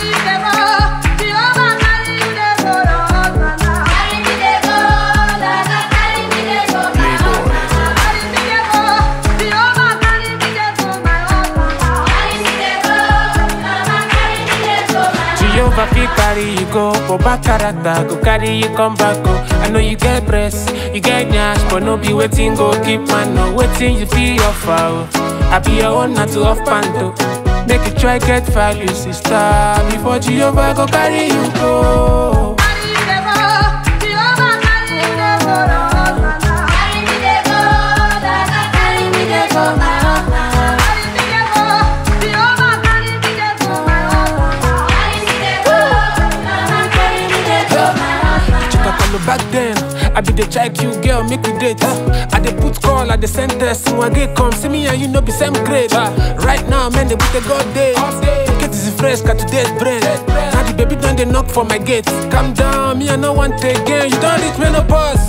Jehovah fit carry you go, but bad character go carry you come back. Oh, I know you get breast, you get nyash, but no be waiting go keep man. No waiting you feel offer. Oh. I be your own not to off panto. Make you try get value, sister, before Jehovah go carry you go. Chukakalo back then. I be the check you girl, make we date. Uh, I dey put call, I dey send test. When get come, see me and you know be same grade. Uh, right now, man, they put the god day. Get is fresh, got today's bread. Now the baby done they knock for my gate. Calm down, me I no want again. You don't reach menopause.